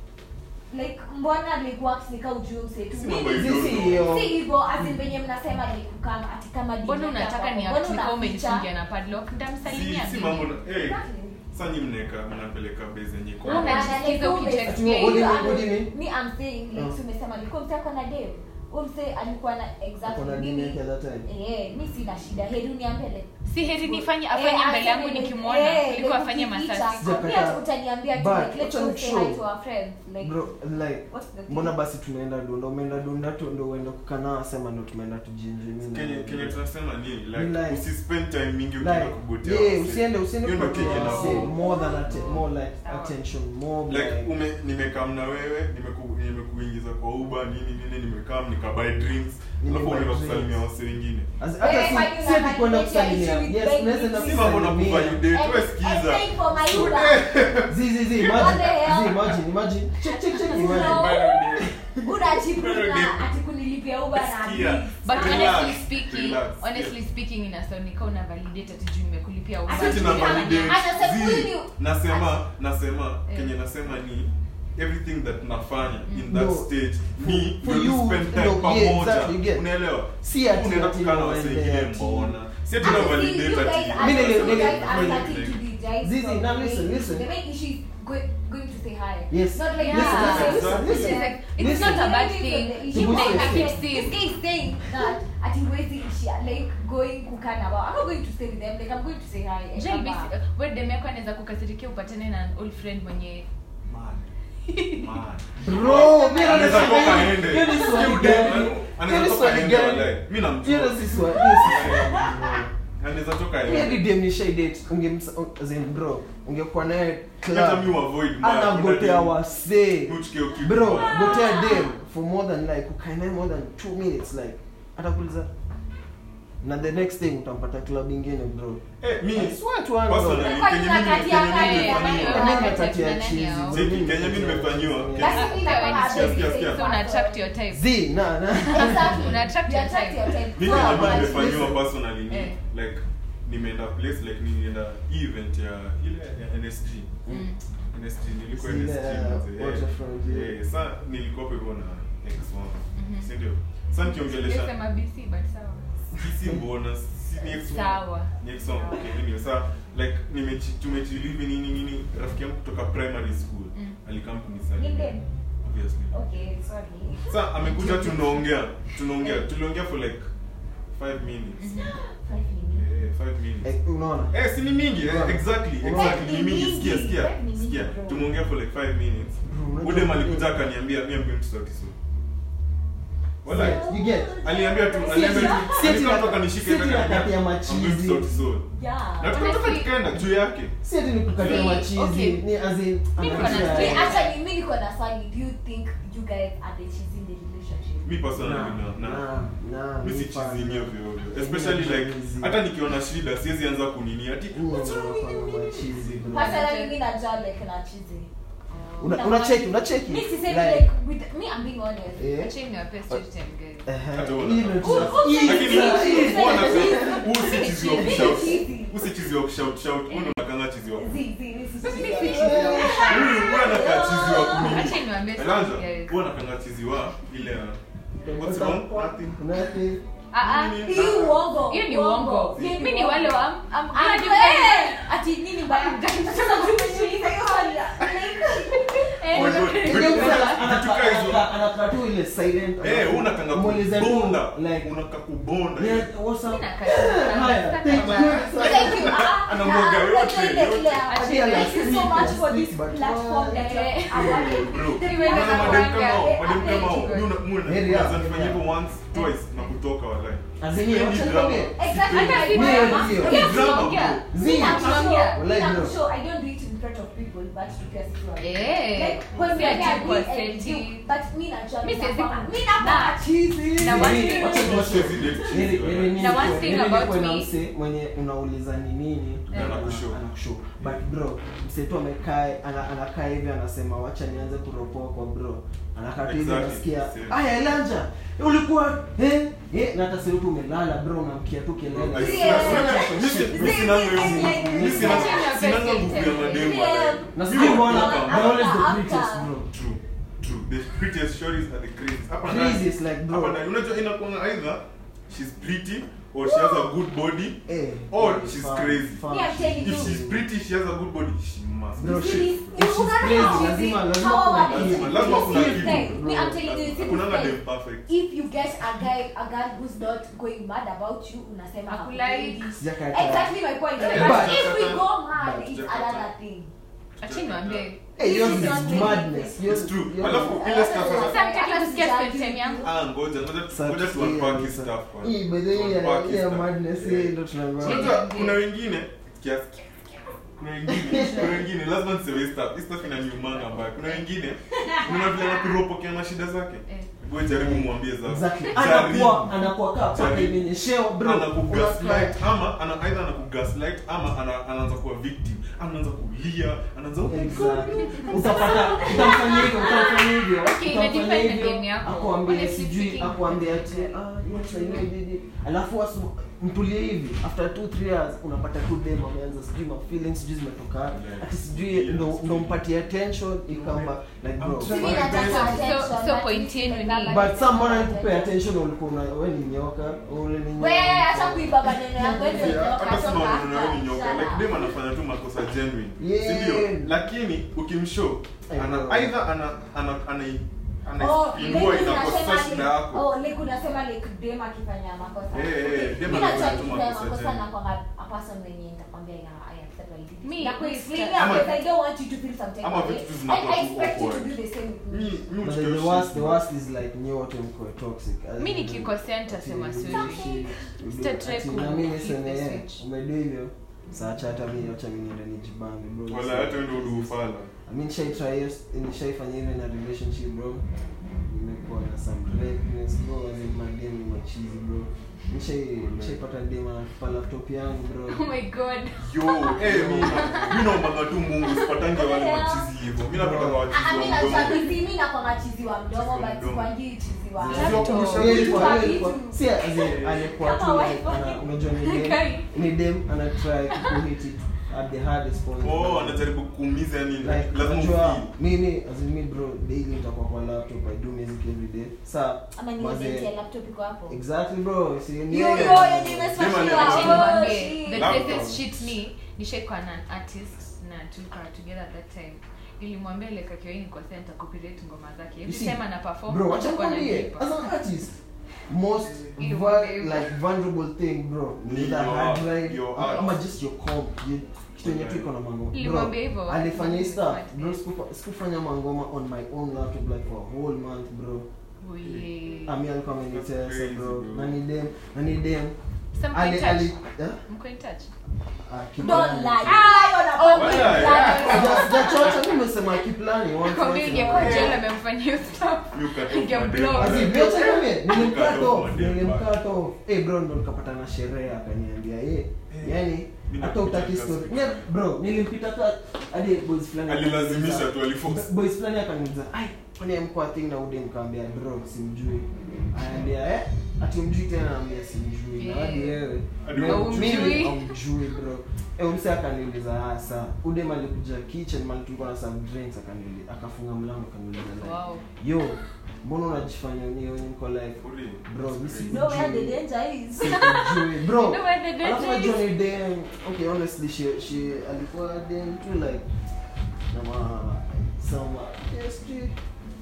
Like mbona like works nika ujue msetu. Si Mimi mambo Sisi hivyo. hiyo si hivyo as in venye mnasema like kukama ati kama mbona DJ unataka hapa, ni mbona act kama unaficha? umejifungia na padlock Si- ndamsalimia si vipi? mambo na- eh, Exactly. sasa nyinyi mnaeka mnapeleka base yenye iko- Wewe unajisikiza Like, ukija ume- Ati what do you mean, what do you mean? Me, I'm saying like Oh. si umesema alikuwa mse ako na dem huyo mse alikuwa na ako exactly na deni mimi yake at that time eh mi sina shida heri uniambie like si heri nifanye Eh, afanye mbele yangu aseme, nikimwona eh, kuliko like afanye ukificha. masasi Sijakataa. Mi hata utaniambia tu But, like let's wacha go say nikushow. hi to our friends like bro like what's the thing? mbona basi tunaenda dunda umeenda dunda tu ndo uende kukanaa sema ndo tumeenda tujienjoy mimi na- Kenye kenye tunasema ni Ni like like- usispend time mingi ukienda like kugotea yeah wase. usiende usiende Hiyo ndo kwa kenye wase, nafaa. more than atte- more like Sawa. attention more like like ume nimekam na wewe nimeku, nimekuingiza kwa uba nini nini nimekam nikabuy drinks Nimebuy alafu unaenda drinks. kusalimia wase wengine As- hata Eh, si kwani si ati kwenda unamaanisha kusalimia issue with yes baby unaweza enda drinks? si mambo na kusalimia kuvalidate And- wewe and sikiza paying for my So, Uber. eh, zi zi zi What imagine the hell? zi imagine imagine check check check No. imagine unajipima ati kunilipia uba na Sikia. drinks. but Relax, honestly speking relax, honestly yeah. speaking inasonika una validate ati juu nimekulipia Uber. Ati Sisi na validate. Anasema Zi, huyu ni- nasema nasema Eh. kenye nasema ni everything that nafanya in No. that stage ni For ndio you, spend time no, yeah, pamoja exactly, you get. unaelewa Si ati unaenda ati kukaa na wase uende wengine ati- mbona si ati Ati na you validate guys ati are- Mimi nili- you nili- guys are nili- starting to be guys Zizi, from now the listen, main- listen. the main issue is go- going to say hi. Yes. Not like Yeah. Listen, listen, Exactly. listen, It's listen. like, it's Listen. not a bad This is thing the Him issue. This like is- I keep This seeing guy is saying that ati huwezi ishia like going kukaa na wao. I'm not going to stay with them. Like I'm going to say hi. and Jai come basi- back. we dem yako anaweza kukasirikia upatane na an old friend mwenye Man. Man. bro mimi Anaweza naona toka hiyo- aende. hiyo ni swali Hiyo gani? dem, Hiyo anaweza ni toka swali aende gani? wallahi. Mimi namjua. Hiyo si swali hiyo si swali anaweza toka Mimi aende. hadi dem nishai date ungemsa as in bro ungekuwa naye Hata mi club uavoid mbaya. anagotea Kuna wasee dem, uchike ukitu bro mbaya. gotea dem for more than like ukae naye more than two minutes like atakuuliza na the next thing utampata club ingine bro Eh, mi- I swear to God, bro. Personally, Kwa kenye nini mimi- kati ya kenye mimi kati ya nimefanyiwa. kati ya Mimi Kati natatia ya nani cheese, hao? bro. Zeki, Mimi Kenya mimi natatia nimefanyiwa. cheese. Basi mimi nakwambia Sikia, basic sikia, things sikia. so una are- attract your type Zi, na na Exactly. Una attract You your attract type. your type. mi No, kenye but mimi nimefanyiwa listen. personally ni Eh. like nimeenda place like nilienda hii event ya ile ya NSG Mm. NSG nilikuwa Zile, NSG uh, mzee. waterfront, Eh, yeah. eh, sa nilikuwa hapo hivyo na ex wangu Mhm. si ndio sa nikiongelesha Sema BC, but sawa. si mbona si ni ex wangu Sawa. ni ex wangu okay anyway sa like nimechi tumechilivi nini nini rafiki yangu kutoka primary school Mm. alikam Ni kunisalimia dem? obviously Okay, sorry. sa amekuja tunaongea tunaongea tuliongea for like 5 minutes Five minutes. eh 5 minutes Eh, unaona Eh, si ni mingi eh, Unaona? exactly Unaona? exactly ni mingi sikia sikia Five minutes, sikia bro. tumeongea for like 5 minutes Bro, unajua- udem alikuja akaniambia mi am going to start so wala you get aliambia tu aliambia tu Si ati alikuwa na- toka nishike si ati hivi na akaniambia, kati ya I'm going to machizi. start so Yeah. na tukatoka Honestly- tukaenda juu yake si ati ni kukatia See, machizi okay. ni as in Mi niko na anatisha- Me, Yeah. actually, me niko na swali. Do you think you guys are the cheese in the relationship? mi personally Nah, na na nah, nah, mi si mi chizini fana. ovyo ovyo Mimi especially like chizi. hata nikiona shida siwezi anza kunini ati Mimi ndo nafanya machizi, bro. Personally, me najua like na cheese. Una- unacheki unacheki Me sisemi Like, like with me I'm being honest. eh, Acheni niwape story time, guys. ehe, Hata wewe hii unataka. ndo cheese. Who- who Hii said lakini ndo- hii ndo- huwa nasema, huu si chizi wa Mimi kushout cheesy. huu si chizi wa kushout shout huu ndo unakanga chizi wa Zi, zi, this is Mimi chizi. si chizi wa Huyu huyu anakaa chizi wa kunini Acha niwaambie Elanja, story, guys. huyu anapenda chizi wa ile what's wrong nothing Nothing. Ah, ah. Nini? Hii uongo. hiyo ni uongo Hii mi ni uongo. wale wa am- am- Ah, hadi eh, ati nini mbaya? Sasa tumeshuhudia hiyo swali. Eh, Oh my God. ndio- Vitu- Unajua vitu- anaka- vitu kaa hizo. anaka- anakaa tu ile silent Eh, wewe unataka Muulize tu, kubonda like unataka kubonda yeah, what's up? Mimi nakaa- Haya, nataka thank bana. you. Thank you. Ah, Anamwaga ah, yote, unajua ile- yote. ile- Ati Yeah, Thank you so like, much for speak, this but platform why? that you're awarding. bro Niwe na Unaona madem kama hao, kuanga. madem kama hao, Thank you. mimi una- mimi una- Heri yako, unaweza nifanyia heri hivyo once twice na kutoka walai Azimio, Sipendi wacha drama. nikwambie. Exactly. Hata si Mimi drama. ndio. Pia Drama, tunaongea. bro. Zii, Me, I'm tunaongea. sure- Wallahi, me, I'm bro. sure I don't do it in front of people, but to guess it right. Eh, Like, when si we ati are kwa doing and seti. do- but me najua Mi mi siwezi nakwanga- ku- mi nakwanga Na- cheesy. na one Nini, thing- wacha Not nikwambie. cheesy, date cheesy, Nili- walai. nili- Na one nilikuwa- thing nili- about nilikuwa na me- mse mwenye unauliza ni nini Na ana- anakushow. anakushow. but bro msetu amekaa ana- anakaa hivi anasema wacha nianze kuropoa kwa bro anakaa tu hivi Exactly, unasikia same. aya elanja ulikuwa eh eh na hata sasa tu umelala bro unamkia tu I kelele swear, Yeah. mimi si- mimi sinanga hiyo nguvu. Mimi sinanga- Yeah. sinanga nguvu ya mademu Yeah. walai. na Mimi sijui mbona nakuwa they're always the After- prettiest bro True, true. The prettiest shorties are the craziest. Hapa ndani- Craziest, like, bro. hapa ndani, unajua inakuanga either she's pretty or she has a good body eh or eh, she's fun, crazy. fun. Me, I'm telling If you. she's pretty, she has a good body, she must. Bro, be she- Really? if she's Unaona crazy, how lazima easy- lazima how kuna easy- kitu. Lazima- lazima kuna This kitu. thing, me, I'm Bro. telling you, this Hakunanga thing. dem perfect. if you get a guy a girl who's not going mad about you unasema Hakulike. hakupendi. Sijakataa. exactly my point Yeah, but but- if we go mad but- it's another thing Acha niwaambie. Eh, yours It's is not really madness. crazy. Yours- It's true. yours- Alafu ile stuff Sasa sasa. mtaki kusikia spend time yangu? Ah, ngoja, ngoja Sasa ngoja tu tusikie unpack his kabisa. stuff kwanza. Hii, by the way, ya- Unpack his ya stuff. madness, hii ndo tunaambiwa. Change Unajua, it. kuna wengine kiasi kuna wengine kuna wengine lazima niseme hii stuff hii stuff inaniumanga mbaya kuna wengine unaona vile anakuropokea na shida zake Eh. wewe jaribu mwambie zake Exactly. Jaribu. anakuwa anakuwa kaa paka Jaribu. imenyeshewa bro anakugaslight ama ana either anakugaslight ama ana, anaanza kuwa victim anaanza kulia anaanza oh my God, Exactly. utapata utamfanyia hivyo utamfanyia hivyo Okay, utamfanyia imedepend na hivyo, game yako. akuambie Honestly sijui speaking. akuambie ati ah yes I know did it alafu asu mtulie hivi after 2 3 years unapata tu dem ameanza sijui ma feelings sijui zimetoka Yeah. ati sijui Yes. ndo ndo mpatie attention ikamba like bro I'm trying Mi nataka So- attention, so- so but point it's yenu like ni- that, but but it's some not mbona attention. nikupe attention ulikuwa una wewe ni nyoka ule ni nyoka We, acha kuiba maneno yangu, wewe ndio nyoka, hata sima toka unaona wewe ni hapa. nyoka Shut like up. dem anafanya tu makosa genuine Yeah. si ndio lakini ukimshow I ana know. either ana ana ana Oh, anaipindua like inakosa unasema shida like- yako oh, like unasema like dem akifanya makosa. Eh, eh, dem Mi anafanya najua tu nikifanya makosa makosa genuine. nakwanga a person mwenye nitakwambia ina I accept what I did. Me- Na me kuexplainia Ama- because I don't want you to feel some type ama of way. vitu tu zinakuwa I- I tu expect you to awkward. do the same with me. mi mi But huchukia the worst, shit. the worst is like nyewe wote mko toxic. As in, nikikosea nitasema ati- sorry. ati- Sitatry ati ku- na mimi flip the niseme, eh, switch. umedo hivyo saacha hata mi acha mi niende nijibambe bro wala hata wewe ndio udufala I mean nishaitry hiyo nishaifanya hivyo na relationship bro nimekuwa na some redness bro as in madem ni machizi bro nishai nishaipata dem anatupa laptop yangu bro Oh my god. yo eh mi mi naombaga tu Mungu sipatange wale Yeah. machizi hivyo mi napatanga Ah, wachizi mi wa mdomo nachabizi, mi nakwanga chizi wa mdomo, Chizi wa but mdomo. sikwangi chizi wa- Chizi wa kurusha Hiyo vitu. ilikuwa- hiyo Vitu. ilikuwa- si as in, alikuwa tu Kama like, wifi. ana- unajua ni dem Kai. ni dem ana try kuhit it at the hardest point oh anajaribu kuumiza yani like lazima unajua ufeel mimi as in me bro daily nitakuwa kwa laptop i do music every day sa Ama ni mazee- event ya laptop iko hapo. exactly bro si ni Yo, yeye. yo, yenye imesmashiwa. Sema Acha ni- Oh, niwaambie, shit. the Laptop. craziest shit ni nishaikuwa na an artist na tulikuwa together at that time nilimwambia like akiwa hii nikosea nitakupirate ngoma zake You every see, time ana perform bro wacha atakuwa nikwambie ananipa. as an artist most You va- will be- like vulnerable thing bro Ni ni either your- hard drive your ama- art. ama just your comp you- kitu yenye tu iko na mango bro Nilimwambia hivyo. alifanya hii stuff Smart bro day. sikufa- sikufanya mangoma on my own laptop like for a whole month bro Oh, yeah. ami alikuwa That's amenitesa crazy, bro bro. na ni dem na ni dem Some ali point ali touch. eh? Mko in touch? Ah, keep Don't planning. lie. Lie on a Oh public my God. platform. Just- jachocha mimi nimesema keep planning once- Nakwambia once in a ingekuwa while. jela amemfanyia hiyo stuff. You cut off Ningeblock. my Asi, dick. vyote niambie, nilimcut Cut off off, my dick, nilimcut off. Eh, bro ndo nikapata na sherehe akaniambia eh yani Mimi hata utaki napita story kasi. yeah, bro nilimpita ka hadi boys fulani alilazimisha tu aliforce boys fulani akaniuliza ai kwani mko thing na ude nikamwambia bro simjui anaambia eh ati mjui tena naambia simjui na Yeah. hadi wewe Hadi mimi- haumjui. mimi haumjui bro eh umse akaniuliza ah saa udem alikuja kitchen man tulikuwa na some drinks akaniuliza akafunga mlango akaniuliza like Wow. yo mbona unajifanya ni wewe niko like Uli. bro mimi That's si- crazy. No where the danger is. sikujui bro You know where the alafu danger najua is? ni dem okay honestly she she alikuwa dem tu like na ma some uh, yeah, street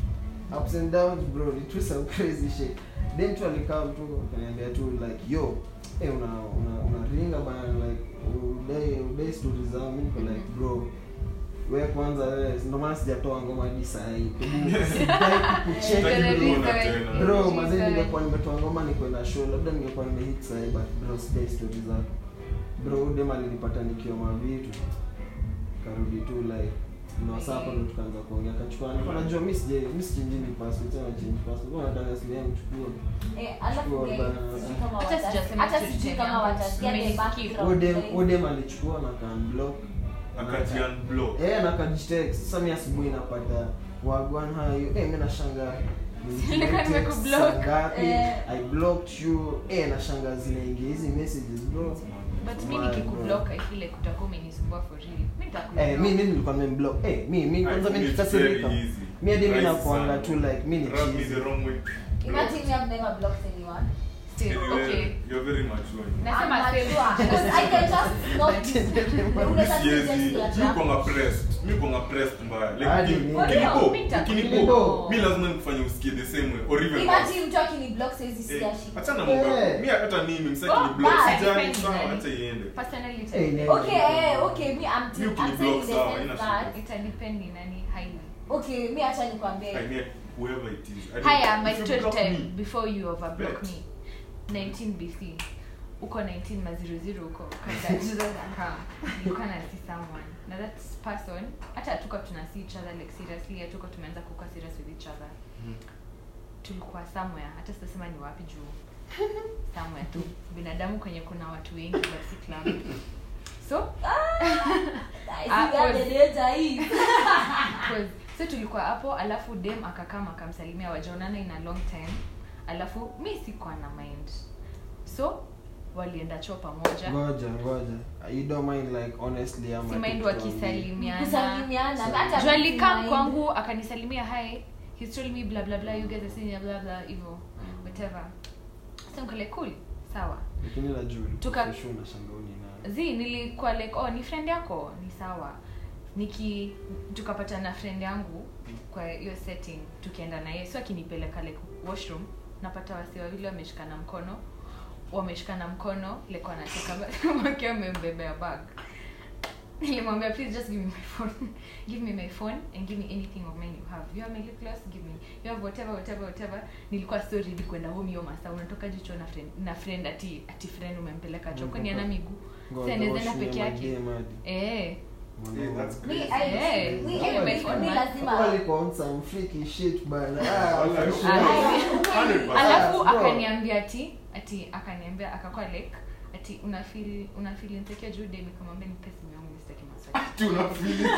ups and downs bro it was some crazy shit dem tu alikaa tu akaniambia tu like yo eh una una unaringa bana like udai udai stories zangu mimi niko like bro wewe kwanza wewe ndio maana sijatoa ngoma hadi saa hii sidai kukucheck Gonna bro be Kuna sorry. tena. bro She's mazee sorry. ningekuwa nimetoa ngoma nikwenda show labda ningekuwa nimehit sahi but bro sidai story zako bro udem alinipata nikiwa mavitu karudi tu like na saa hapo ndo tukaanza kuongea kachukua nilikuwa najua mimi sije mimi sichange passport tena change passport kwa nataka simu yangu chukua Eh, alafu Chukua guys, bana. sijui kama Hata watasi- sijasema hata kitu sijui tena. kama watasikia the Nimesikia. background udem guys. udem alichukua na kanblock Akajian block. eh na kajitext sasa mimi asubuhi napata wagwan hayo eh mimi nashangaa Nilikuwa nimekublock. ngapi Eh. i blocked you eh nashangaa zinaingia hizi messages bro but mi My nikikublock i feel like utakuwa umenisumbua for real mi Eh, mi nitakublock mi nilikuwa nimemblock. Eh, mi mi I kwanza think mi it's nikasirika. very easy. Mi hadi mi Rahisi nakuanga sana. tu like mi ni Rub me cheesy. the wrong way. Imagine you have never blocked anyone. still Anyway, okay You're very mature. nasema I'm same. mature, because I can just notice. Unaweza tu just Siwezi. be Mi attracted. kwanga pressed. Mi kwanga pressed mbaya. Like, Hadi ukini- mimi. ukinipo, Mi nita- ukinipo, Ukinipo. mi lazima nikufanye usikie the same way or even Imagine mtu akiniblock sahizi worse. sikia Eh, shit. achana mambo Eh. yako. Mi hata mimi msaki Oh, ni block. bad. Sijali, Depends sawa, nani. acha iende. personally Eh, ita- ne- Okay, eh, okay, me I'm, You I'm can saying in block the sawa, sense haina that shida. itadepend ni nani highly okay, me acha nikwambie. I mean, whoever it is. I don't- haya my if you story block time me, before you overblock Bet. me 19 bc uko 19 maziroziro huko kadaka nilikuwa na see someone na that person hata hatuko tuna see each other like seriously hatuko tumeanza kukuwa serious with each other Mhm. tulikuwa somewhere hata sitasema ni wapi juu somewhere tu binadamu kwenye kuna watu wengi but si club so I Ah, see where the pause. danger is. Cause, so tulikuwa hapo alafu dem akakama akamsalimia wajaonana in a long time alafu mi sikuwa na mind so walienda choo pamoja Ngoja, ngoja. You don't mind like honestly ama si tu mind tuambie. wakisalimiana Kusalimiana, hata juu mimi alikam mind. kwangu akanisalimia hi he's told me blah blah blah you guys are saying blah blah hivyo whatever so nikale cool sawa Lakini la juu Tuka- kesho unashangaa ni nani. zi nilikuwa like oh ni friend yako ni sawa niki tukapata na friend yangu kwa hiyo setting tukienda na yeye so akinipeleka like washroom napata wasi wawili wameshikana mkono wameshikana mkono like wanacheka wakiwa wamembebea bag nilimwambia please just give me my phone give me my phone and give me anything of mine you have you have my lip gloss give me you have whatever whatever whatever nilikuwa so ready kwenda home hiyo masaa unatoka jicho na friend na friend ati ati friend umempeleka choo kwani ana miguu Ngoja, Sasa anaweza enda washroom peke ya yake madem hadi. eh Yeah, that's Me, crazy. I, Yeah. me, Yeah, my me, phone, me man. lazima. Walikuwa on some freaky shit bana. Ah, Wala- for sure. Ah. 100%. alafu bro. akaniambia ati ati akaniambia akakuwa like ati una feel una feel insecure juu dem nikamwambia nipe simu yangu nisitaki maswali Ati unafeel-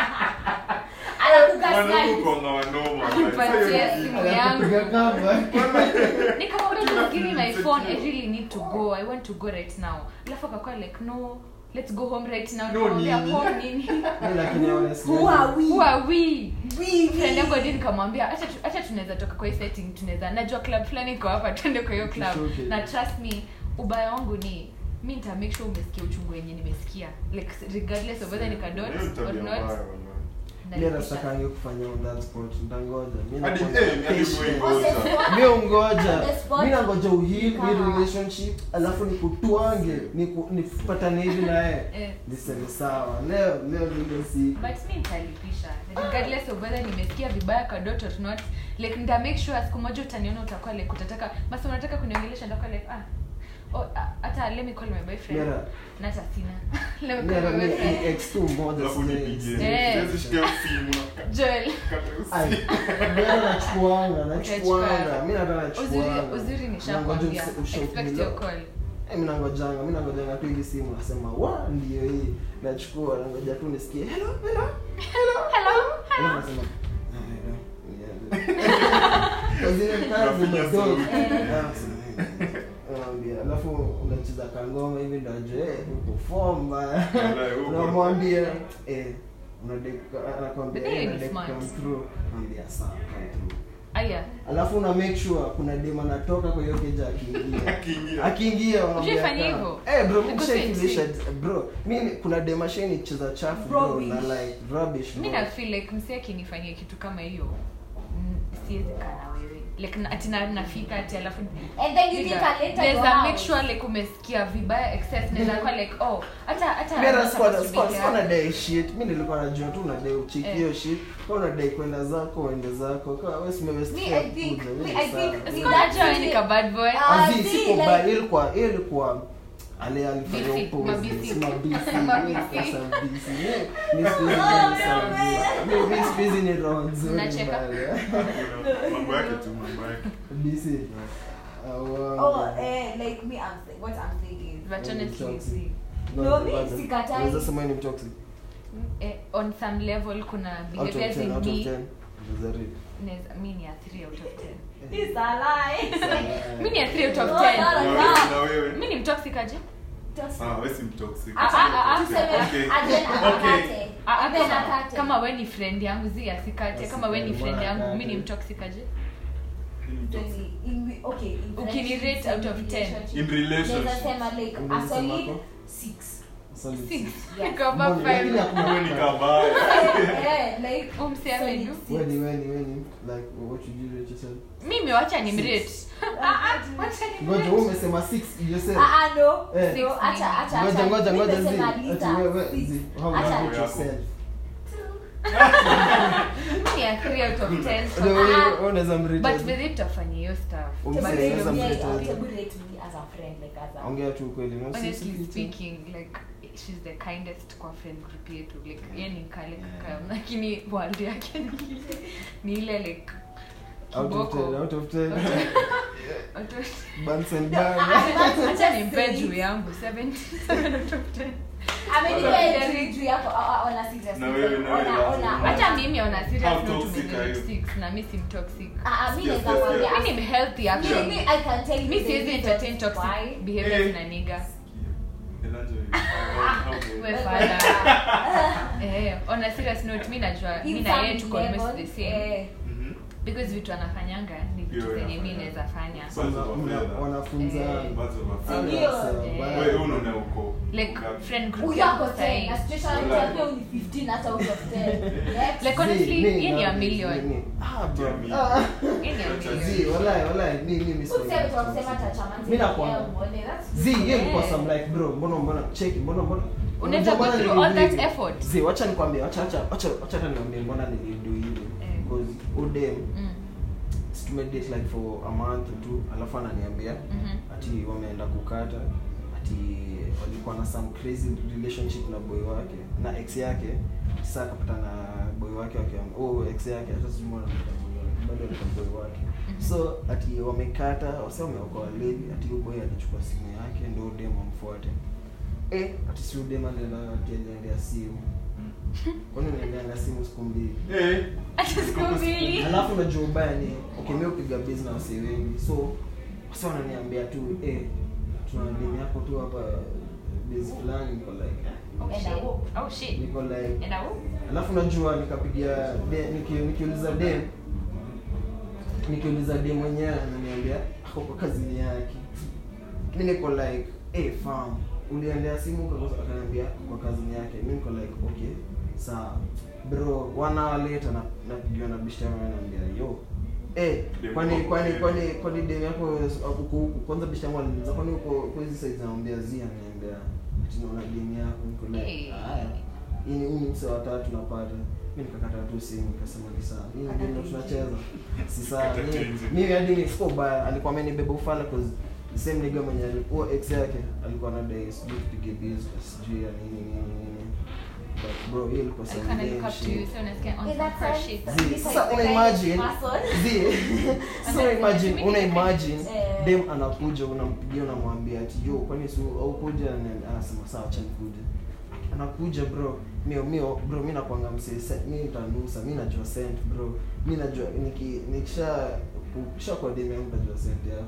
Anakugaslight. Wanaume kuanga wanoma. Nipatie simu yangu Anapiga cover. nikamwambia just give me my phone i really need to go i want to go right now alafu akakuwa like no let's go home right now No nikamwambia nini? home nini Mi lakini honestly. Who are we? who are we We, friend yangu we. hadi nikamwambia acha tu- acha tunaweza toka kwa hii setting tunaweza najua club fulani iko hapa twende kwa hiyo club Tushuke. na trust me ubaya wangu ni mi nita make sure umesikia uchungu wenye nimesikia like regardless of whether nikadot Hiyo ni or tabia not mbaya, wallahi. Mi nalipisha. natakange kufanya on that spot. Ntangoja. Mi Hadi- nakuwa eh, hadi patient. mwe- On the spot. mi ungoja On the spot. mi nangoja uhili Kama. hii relationship alafu nikutwange niku- nipatane hivi naye Eh. niseme sawa leo leo lile siku but mi nitalipisha regardless of whether nimesikia vibaya kwa dot or not like nita make sure siku moja utaniona utakuwa like utataka basi unataka kuniongelesha nitakuwa like ah oh, ah, hata let me call my boyfriend Mera. na hata sina let me call Mera, my mi- boyfriend ni ex tu mmoja Alafu sijai- nipigie. Eh. Siwezi shikia simu na Joel kata Ai, usiku. Mera nachukuanga nachukuanga Utachukua. mi nataka uzuri nachukuanga uzuri Nangoja nishakwambia use- ushout expect below. your call Eh, mi nangojanga mi nangojanga tu hivi simu nasema wa ndio hii nachukua nangoja tu nisikie hello hello hello hello Alafu nasema, "Ah, hello." Yeah. Kwa zile kazi Unafinya madogo. sauti. Ah, nasema, unamwambia alafu unacheza kangoma hivi ndo ajue eh, uko form bana." Wallahi, uko- unamwambia eh unadai anakwambia But hiyo eh, ni unadai smart. come through mwambia sawa come through aya alafu una make sure kuna dem anatoka kwa hiyo keja akiingia Akiingia. akiingia unamwambia Ushaifanya kama- hivyo? eh bro Because mshaifilisha it's- bro mimi kuna dem asheni cheza chafu bro Rubbish. na like rubbish mi bro. na feel like msi akinifanyia kitu kama hiyo mm, siwezi kaa na wewe like na- ati na- nafika ati alafu And then you think Nigga, I later go naweza make out. sure like umesikia vibaya excess naweza kuwa like oh hata hata Mimi I'm na not squad supposed to squad be sikuwa here. nadai shit mi nilikuwa najua tu unadai uchiki Eh. hiyo shit kwa unadai kwenda zako uende zako kwa wewe si umewest Me, fare I think- kuja, wewe me, ni I think- sawa. Sikuwa najua wewe ni ka bad boy Ah, Azi, see, siko like- bad, ilikuwa ilikuwa ale alifanya Bisi, opposite, mabisi. si mabisi, Mabisi. mimi sasa bisi. Mi- mi siku hizi ni sawa. Mi- mi siku hizi ni roho nzuri Mnacheka? mbaya. mambo yake tu mambo yake Bisi. Ah, wow. Oh, eh, like me, I'm th- what I'm saying is, but honestly Toxic. see, No, mi Ngoja, sikatai. unaweza sema ni toxic eh, on some level kuna out of behaviors 10 in out of me 10 Unaweza rate. naweza- mi ni a 3 out of 10 it's a lie. mi ni a 3 out of No, 10 no, Na no. wewe- na wewe mi ni mtoxic aje Just- ah wewe si mtoxic Ah, ah, ah, tuseme, Okay. aje na Okay. akate. Ah, ah, Aje na kama- akate. kama we ni friend yangu zi asikate kama we ni Asikate, friend yangu mbona mi ni akate? mtoxic aje Ni mtoxic. Then in- okay, in Ukinirate friendships, out of in 10. relationships, In relationship. naweza sema like a Unaweza sema solid hapo? six. Solid Six. six. Yes. Niko above Mbona, lakini five. hakuna Wewe ni kukata. kabaya Eh, like Huyu msee solid amenu. six. Weni, weni, weni. Like, what would you rate yourself? mimi wacha ni mrate Ngoja, wewe umesema six yourself. Ah, ah, no. Eh. No, acha, acha, Ngoja, acha. ngoja, ngoja, Mimi zi. nimesema Ati lita, wewe, six. zi. How Acha. would you rate yourself? mi a 3 out of 10 Ndio, wewe- Ah. wewe unaweza mrate but aje? with it tutafanya hiyo stuff Um, Just Mzee, rate unaweza me, mrate uh, aje? hebu rate me as a friend, like as a- ongea tu ukweli no? Si- si- honestly si- si- speaking like she's the kindest kwa friend group yetu like ye ni kale kaka lakini world yake ni ile ni ile like out of kiboko 10 out of 10 Out of- Buns and No, bars. I- I- acha just nimpe say juu it. yangu 77 out of 10 Amenipea Wala- juu- juu yako, uh, uh, on a serious Na note. wewe- na wewe Ona- lazima- ona- hata mimi ona How serious note toxic are you? tumename six na mi si mtoxic Ah, ah, mi Yes, naweza yes, kwambia, yes. mi ni healthy Me- me, actually I can tell you mi the siwezi reasons entertain why. toxic behaviors Eh. na nigga Elijah, how- how- we father eh on a serious note mi najua mi In na yeye some tuko almost level, the same eh, Mhm. because vitu anafanyanga ni vitu Yo, zenye mi anafanya. naweza fanya So, mna- mna- wanafunza Eh. Birds of a Ah, feather. Ndio. sawa, Eh. baya. Wewe unaona uko like uko- friend group huyo ako yangu 10, sahi na situation Wala. yake ni 15 hata out of 10. Next. Like, honestly, Zi, hii mi ni a na- million. ni- ni- Ah, bro. Jamii. Ah. Hii ni a Zi, million. Zi, walai, walai, mi- mi- mi Useme sipendi tu wa kusema toxic. tachamanzi Mi ya nakwambia. muone, that's- Zi, hiyo ilikuwa Eh. some like bro, mbona mbona cheki, mbona mbona Unaweza mbona go through nilidu all that hivi? effort. Zi, wacha nikwambie, wacha wacha wacha wacha hata niambie mbona nilidu hivi. Eh. Because udem Mm, si tumedate like for a month tu, alafu ananiambia mhm. ati wameenda kukata ati walikuwa na some crazy relationship na boy wake na ex yake sasa akapata na boy wake wakiam oh ex yake hata sijui mbona anamuita boy wake bado alikuwa boy wake so ati wamekata wasa wameokoa lady ati huyo boy alichukua simu yake ndio dem amfuate eh ati si dem anaenda ati aliendea simu kwani unaendeanga simu siku mbili Eh. Hata siku mbili. alafu unajua ubaya ni okay mimi upiga biz na wasee wengi so wasa wananiambia tu eh tuna demu yako tu hapa biz fulani niko like Oh, And shit. I will. Oh, shit. niko like And I will. alafu unajua nikapigia de- niki- nikiuliza dem nikiuliza dem mwenyewe ananiambia ako kwa kazini yake mi niko like hey, fam uliendea simu Kwa- akaniambia kwa kazini yake mi niko like okay sawa bro one hour later na napigiwa na bishara ananiambia yo Eh, Dem kwani wako kwani kweli. kwani kwani dem yako uko huku kwanza bishara aliniuliza kwani uko uko hizi size naambia zi ananiambia ati naona dem yako niko like Hey. haya hii ni huu ni mse wa tatu napata mi nikakata tu simu nikasema ni sawa hii ni game ndo tunacheza si sawa Kata Mimi- tenzi. mimi hadi ni sio baya alikuwa amenibeba ufala cause the same nigga mwenye alikuwa ex yake alikuwa na dai sijui tupige biz sijui ya nini nini nini but bro hiyo ilikuwa I some kinda lame look up to shit. you, so unasikia on In some that fresh sense, shit. Zi, this is sasa the una kind of imagine person. zi so Okay, imagine mimi una ni- imagine Eh. dem anakuja unampigia unamwambia ati yo kwani su au kuja Ana- anasema sawa acha nikuje anakuja bro mio mio bro mi nakwanga msee mi nitanusa mi najua sent bro mi najua niki nikisha ukisha kwa dem yangu najua sent yako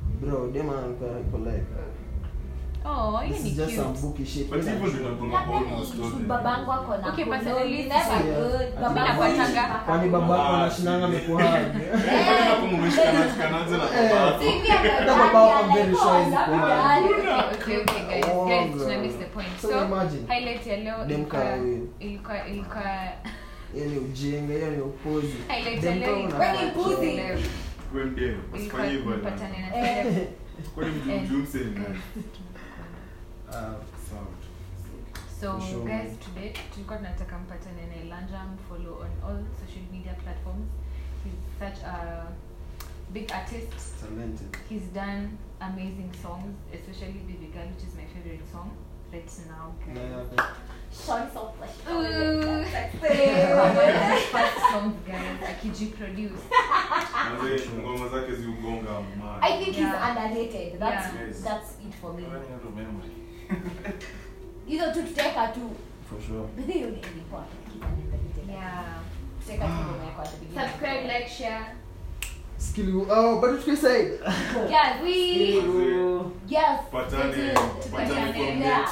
bro dema alikuwa iko like oh hiyo this ni is just some cute booky shit But hivyo ndio inakuanga kwa Labda almost ni all the- babangu ako na Okay, kono, personally, ni never yeah. good. Ati Babangu napatanga- mpaka kwani kono. babako anashinanga amekuhaga Kwani hapo mmeshikana shikanaje na baba yako? Si pia Hata babani babao I'm very anaikuwa sure he's labda. okay okay guys Oh, guys bro. tuna miss the point So so imagine. highlight ya leo Dem ilikuwa kaa huyu. ilikuwa ilikuwa hiyo ni ujinga hiyo ni upuzi highlight ya Dem leo kama ilikuwa Kwani mpuzi? leo Wewe ndiye, ilikuwa usifanye hivyo bwana. mpatane na Eh. Celeb. Kwani mjumjum Eh, sasa ni nani? guys, Ah, Sawa tu. so For sure. guys today tulikuwa tunataka mpatane na Elanja follow on all social media platforms he's such a big artist talented he's done amazing songs especially Baby Girl which is my favorite song right now Na guys. yake. Sean so flesh. Ooh. Sexy. first songs guys akijiproduce Manze, ngoma zake ziugonga mali. I think he's Yeah. underrated. That's Yeah. Yes. that's it for me. Running out of memory. Hizo tu tutaweka tu. for sure But hiyo ni ilikuwa kitu underrated. yeah Tutaweka tu ngoma yako at the beginning. subscribe like share skill oh but what you say Yeah, we yes. Patane, it is. patane kwa Yeah.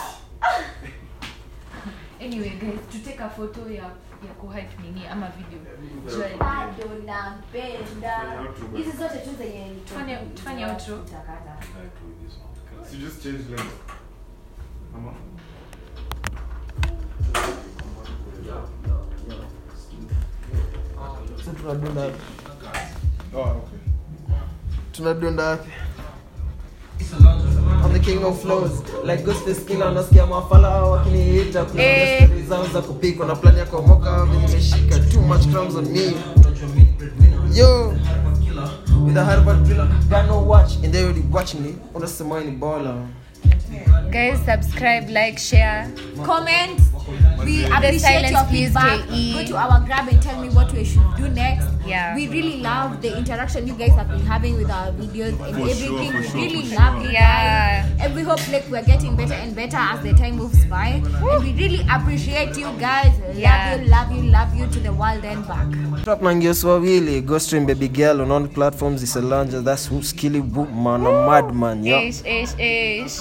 anyway guys tuteka photo ya ya kuhype nini ama video Joy. Bado nampenda. Fanya outro basi. Hizi zote tu zenye ni- Tufanye- tufanye outro. Tutakata. Like to this one. So just change length. Ama? so tunadunda wapi Oh, okay. tunadunda wapi I'm the king of flows like Ghostface Killer nasikia mafala wakiniita kuna Eh. stories zao za kupika na plan ya kuomoka venye nimeshika too much crumbs on me yo with a Harvard driller got no watch and they already watching me unasema wewe ni baller guys subscribe like share comment we appreciate silence, your please, feedback KE. go to our grab and tell me what we should do next Yeah. we really love the interaction you guys have been having with our videos and For sure, everything for we sure, really for love sure. you Yeah. guys and we hope like we're getting better and better as the time moves by and we really appreciate you guys Yeah. love you love you love you to the world and back Trap na ngiosi wawili go stream baby girl on all platforms is a launcher that's who skilly woman a madman yo ish ish ish